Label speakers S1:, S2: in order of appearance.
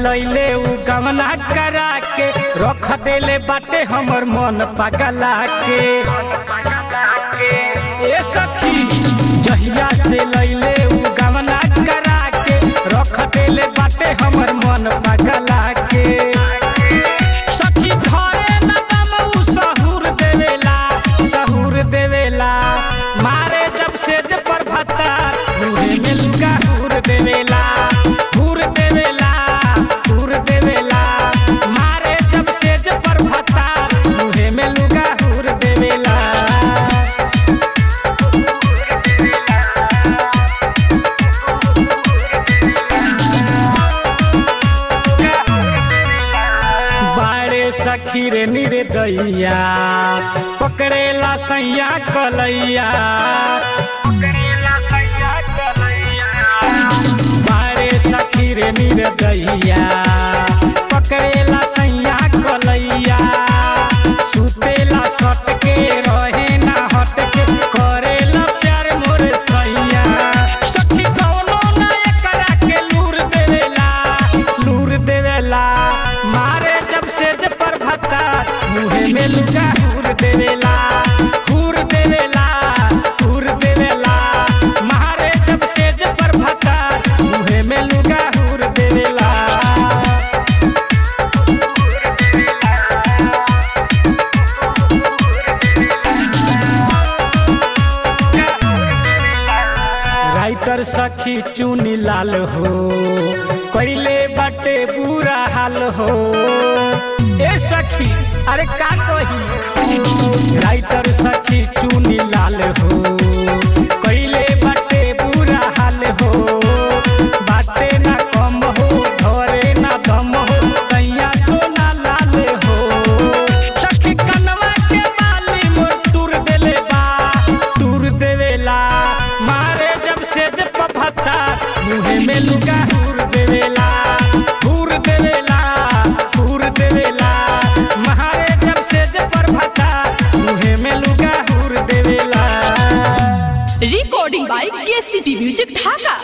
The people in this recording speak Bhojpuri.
S1: लैले उ गमना करा के रख देले बाटे हमर मन पगला के ए सखी जहिया से लैले उ गमना करा के रख देले बाटे हमर मन पगला के सखी धरे न दम उ सहूर देवेला सहूर देवेला मारे जब सेज पर भत्ता मुहे में लुगा हूर देवेला हूर देवेला हूर देवेला मारे जब सेज पर भत्ता मुहे में लुगा हूर देवेला बारे सखी रे निरे दैया पकड़ेला सैया कलैया बारे सखी रे निरे दैया पकड़ेला सैया कलैया सुतेला सट के रहे ना हट के करेला प्यार मोर सैया सखी कौनो ना एकरा के लूर देवेला लूर देवेला मारे जब से जे पर भत्ता मुहे में लुगा हूर देवेला हूर देवेला हूर देवेला मारे जब से जे पर भत्ता मुहे में लुगा हूर देवेला राइटर सखी चुनी लाल हो पहले बटे बुरा हाल हो ए सखी अरे का कही राइटर सखी चुनी लाल हो पहले बटे बुरा हाल हो बाटे ना कम हो धरे ना दम हो सैया सोना लाल हो सखी कनवा के बाली मोर टूर देले बा टूर देवेला मारे जब से जब पफता मुहे में लुगा हूर देवेला हूर देवेला हूर देवेला मारे जब से जब पफता मुहे में लुगा हूर देवेला
S2: recording by KCP Music Dhaka.